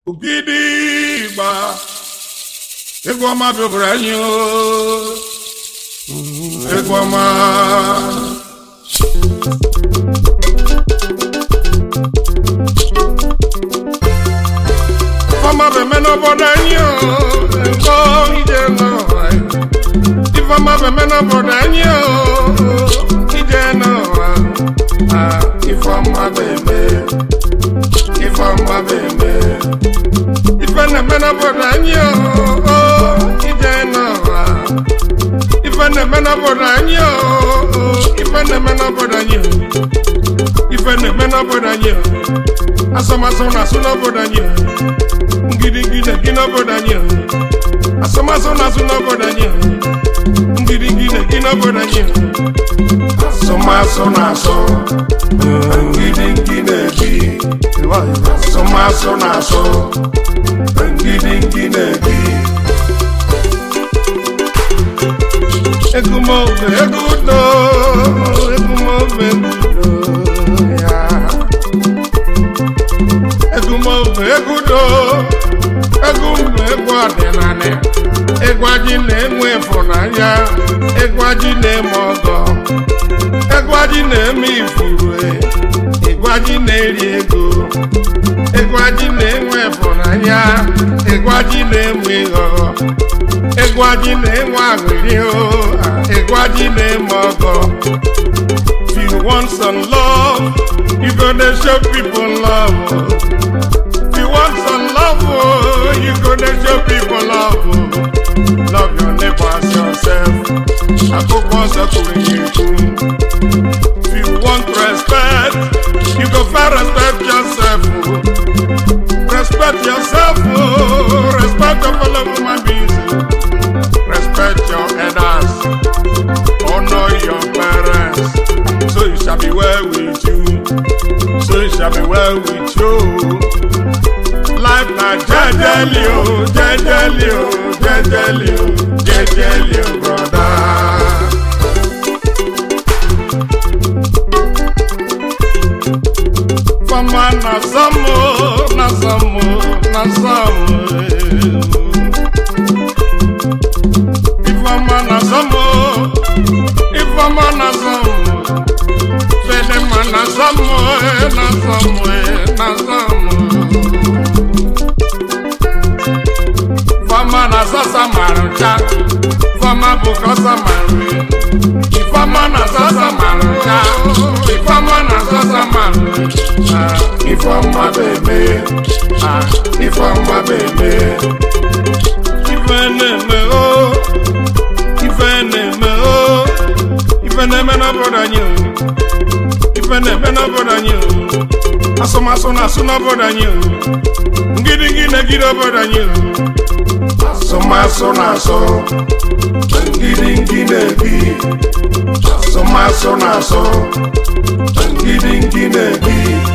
Ogidi ịgba egwu ọma bịabara anyị o egwu ọma ọma bụ eme n'obodo anyị o nkọ ije n'ụwa ifeọma bụ eme n'obodo anyị o ije n'ụwa Ah, ifeọma bụ eme ifeọma bụ eme ife na-eme n'obodo anyị o ije n'ụwa ife na-eme n'obodo anyị o ife na-eme n'obodo anyị o ife na-eme n'obodo anyị o asọmasọ na-asụ n'obodo anyị o ngidingidi na-egi n'obodo anyị o asọmasọ na-asụ n'obodo anyị o ngidingidi na-egi n'obodo anyị o asọmasọ na-asọ ngidingidi na-ebi asọmasọ na-asọ ngidingidi na-ebi egumobe egudo egumobe egudo ya egumobe egudo egumbe egwu ọdịnala ịgwaji na-enwe ịfụnanya ịgwaji na-eme ọgọ ịgwaji na-eme ifuru ịgwaji na-eri ego ịgwaji na-enwe ịfụnanya ịgwaji na-enwe ịghọghọ ịgwaji na-enwe aghụghị o ịgwaji na-eme ọgọ if you want some love you go dey show people love o. if you want some love o you go dey show people love o. love your neighbor as yourself akwụkwọ nsọ kwuru ya ekwu if you want respect you go first respect yourself o. respect yourself o respect your fellow human beings o. respect your elders honor your parents so it shall be well with you so it shall be well with you life na jejeli o jejeli o jejeli o jejeli o broda. Fama na samo na samo na samo. Ifama na samo ifama na samo. Fedema na samo na samo na samo. Fama na sasa marucha Fama bukosa maru Ifama na sasa marucha Ifama na sasa maru Ah, Ifama bebe Ah, Ifama bebe Ife neme o Ife neme o Ife neme na boda nyo Ife neme na boda nyo Asomaso na suna boda nyo Ngidi ngide gide boda nyo asọmasọ na-asọ ngidingi na-ebi asọmasọ na-asọ ngidingi na-ebi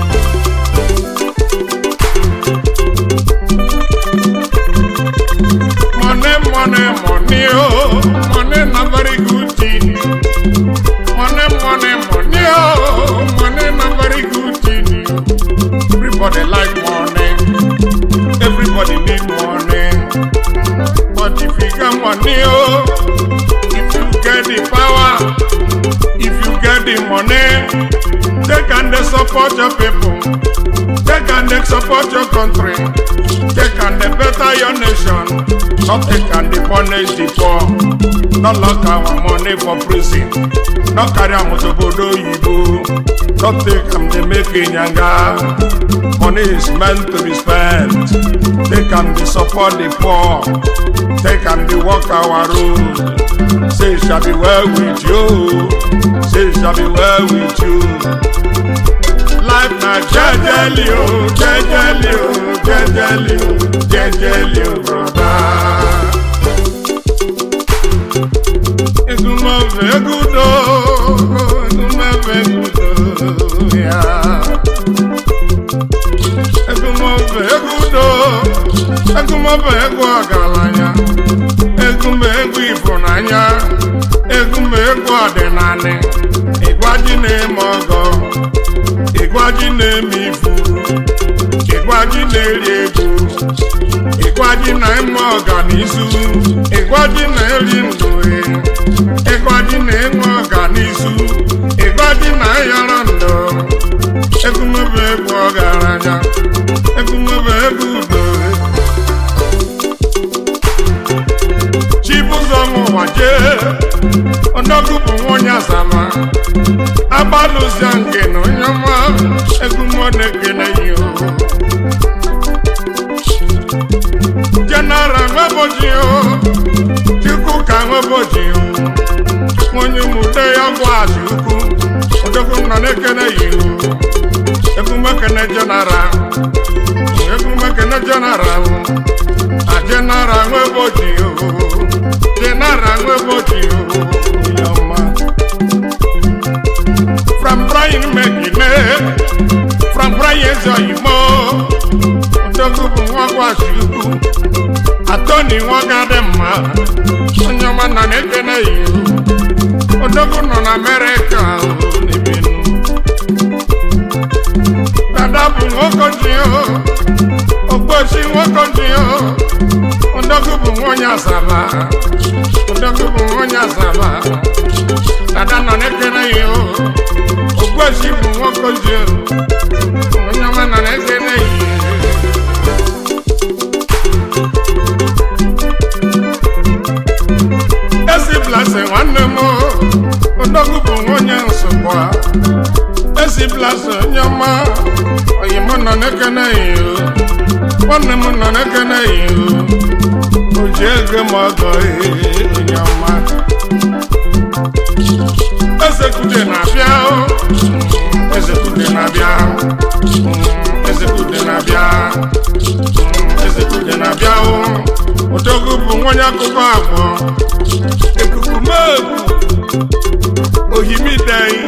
money money money oh money na very good thing money money money oh money na very good thing everybody like money everybody need money But if you get money, oh, if you get the power, if you get the money, they can they support your people. They can they support your country. They can they better your nation. Not they can they punish the poor. Not lock our money for prison. Not carry am to Bodo Yibo. Not take am they make nyanga. Money is meant to be spent. They can be support the poor. They can be walk our road. Say it shall be well with you. Say it shall be well with you. Life na jejeli o, jejeli o, jejeli o, jejeli o, brother. Egumove egudo, egumove egudo, yeah. Egumove egudo, egumove egu ọgaranya, egumbe egwu ịfụnanya, egumbe egwu ọdịnala, ịgwaji na-eme ọgọ, ịgwaji na-eme ifu, ịgwaji na-eri ego, n'isu ịgwaji na-eri ndụ ịgwaji na-enwe ọganisu ịgwaji na-ayọrọ ndụ egumebe egwu ọgaranya egumebe egwu udo chibụzọ nwụwa jee ọnọgụ bụ nwonye asama agbalụzia nke na onye ọma egumọ na-ekele ya o jenara nweboji o chukwu ka nweboji o onye mụde ya gwa azụ ukwu odogwu nọ na-ekele ya o egumekene jenara egumekene jenara o a jenara nweboji o jenara nweboji o onye ọma from Brian Megine from Brian Zoyimo odogwu bụ nwa gwasị ukwu atọni nwa gadị mma onye ọma nọ na-ekene ya ihu odogwu nọ na Amerịka o, n'ebinu dada bụ nwokoji o ogbosi nwokoji o odogwu bụ nwonye asaba odogwu bụ nwonye asaba dada nọ na-ekene ya ihu ogbosi bụ nwokoji o onye ọma nọ na-ekene ya ihu ezi blase nwanne m odogwu bụ nwunye nsogbu ezi blase onye ọma oyi m nọ n'ekene iyo nwanne m nọ n'ekene iyo o ji ego m ọgọ ee, onye ọma eze kude na-abịa o. eze kude na-abịa Mm, eze kude na-abịa Mm, eze kude na-abịa o. odogwu bụ nwunye akụkọ abụọ ekukumeku ohimidei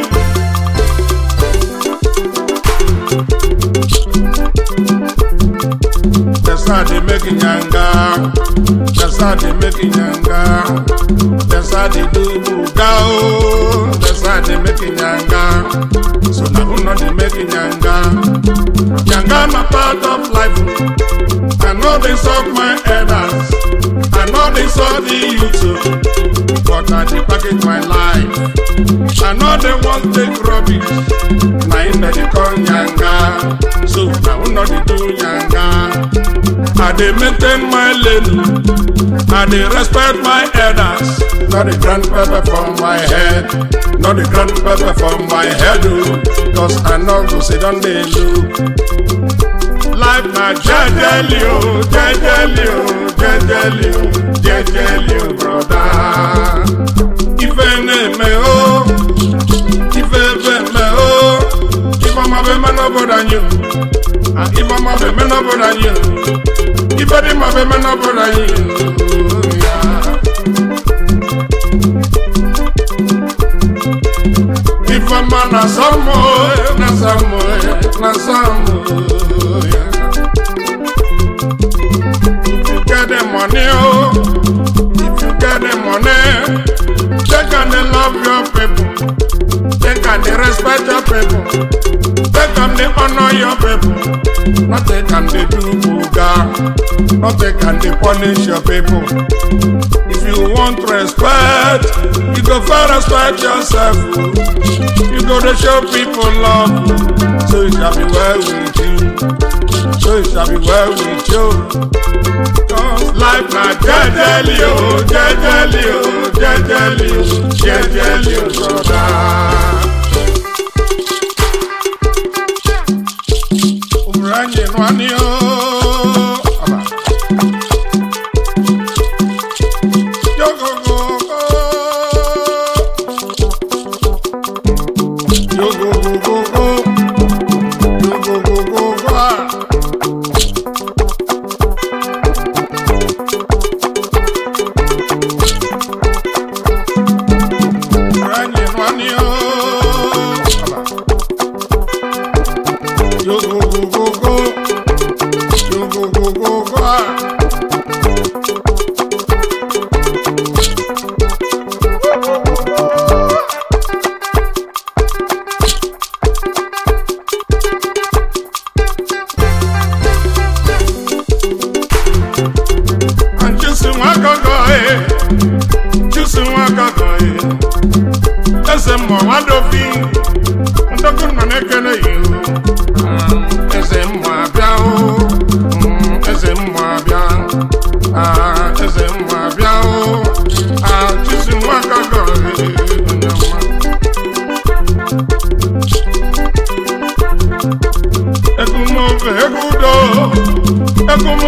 Desa dey make nyanga, desa dey make nyanga, desa dey do buga o, desa dey make nyanga. So na who no dey make nyanga? Nyanga na part of life. I know they suck my elders, I know they saw the YouTube, but I dey package my life. I know they want take rubbish, na im dem dey call nyanga. So na who no dey do nyanga? I dey maintain my lane, I dey respect my elders. Not the grand pepper from my head, not the grand pepper from my head, oh, cause I know go sit down dey look. Life na jejeli o, jejeli o, jejeli o, jejeli o, broda. Ife na-eme o, ife ebe eme o, ife ọma bụ eme n'obodo anyị o. Ah, Ife ọma bụ eme n'obodo anyị o. Ife dị mma bụ eme n'obodo anyị o. Yeah. Ife ọma na asọmụ o, na asọmụ o, na asọmụ o. Yeah. If you get the money, oh, if you get the money, they can they love your people, they can they respect your people, they can they honor your people, not they can they do buga, not they can they punish your people. If you want respect, you go first respect yourself. oh. You go to show people love, oh. so it shall be well with you. So it shall be well with you. Cause life na jejeli o, jejeli o, jejeli o, jejeli o, broda. Umranye nwani o. Aba. Yogogogo. Yogogogogo. Yogogogogo. Ah. Ranye nwani o. Aba. Yogogogogo. Yogogogogo. Ah. Anjisi nwa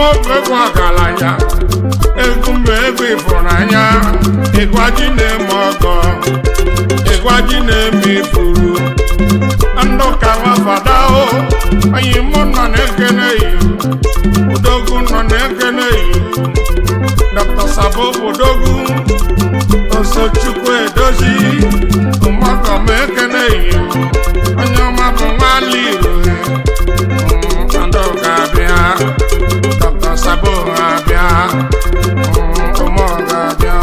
ofe egwu ọgaranya egwu mba egwu ịfụnanya ịgwa ji na-eme ọgọ ịgwa ji na-eme ifuru ndụ ka nwafada o anyị mụ nọ na-ekene yi odogwu nọ na-ekene yi dr sabo odogwu osochukwu edozi mmakọ m ekene yi onye ọma bụ nwala iro ndụ ga-abịa dr sabo ga-abịa ụmụ ga-abịa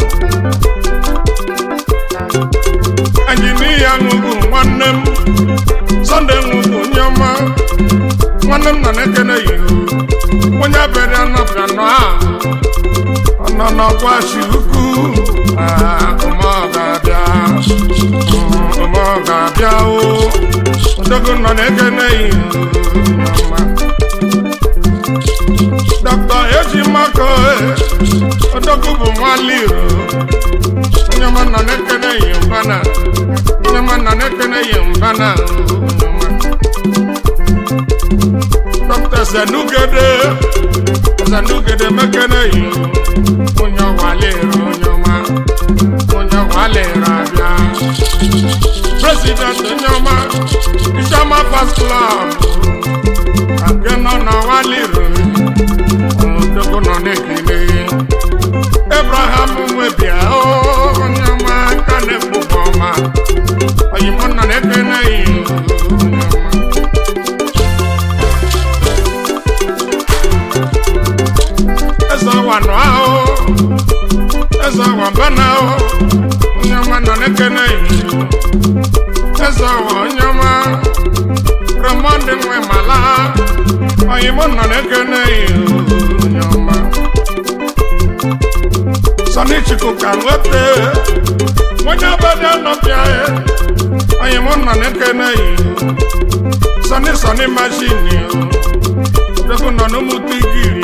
anyị n'ihe ṅụgụ nwanne m sọnde ṅụgụ onye ọma nwanne m nọ na-ekene yi onye abịara nọbịa nọ a ọ nọ n'ọgwa shi ukwu ụmụ ga-abịa ụmụ ga-abịa o odogwu nọ na-ekene yi ọma dọkịta eji mmakọ odogwu bụ nwale iro onye ọma nọ na-ekene yi mbana onye ọma nọ na-ekene yi mbana dọkịta zenugede zenugede mekene yi onye ọwale iro onye ọma onye ọwale iro abịa president onye ọma ijeọma fast club nke nọ n'ọwale iro odogwu nọ na-ekele Abraham nwebia onye ọma aka na-ekpokwa ọma oyimọ nọ na-ekele yi eze ọwa nọ ahụ eze ọwa mbana ahụ onye ọma nọ na-ekele yi eze ọwa onye ọma remọndị nwe mala oyimọ nọ na-ekele yi onye ọma sani chukwu ka nwoke onye obodo nọbịa onye mụ nọ na-ekene yi sani sani mashini odogwu nọ n'ụmụta igiri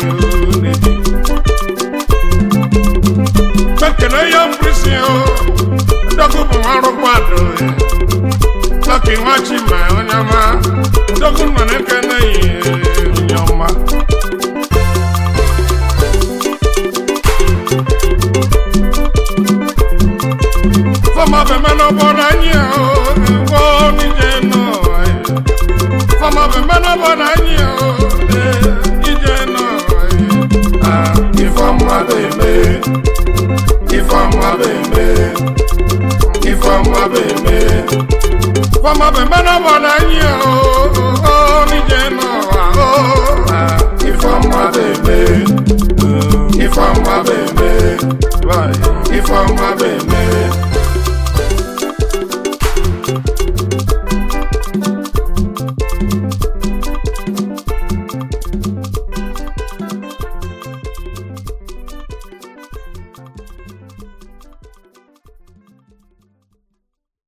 mekene ya mkpịsị odogwu bụ nwarụkwado lọki nwachima onye ọma odogwu nọ na-ekene yi onye ọma fọmọ bẹmẹ náà bọdà yín o ìwọ níjẹ náà fọmọ bẹmẹ náà bọdà yín o níjẹ náà ìfọmọ bẹmẹ ìfọmọ bẹmẹ ìfọmọ bẹmẹ fọmọ bẹmẹ náà bọdà yín o níjẹ náà ìfọmọ bẹmẹ ìfọmọ bẹmẹ ìfọmọ bẹmẹ.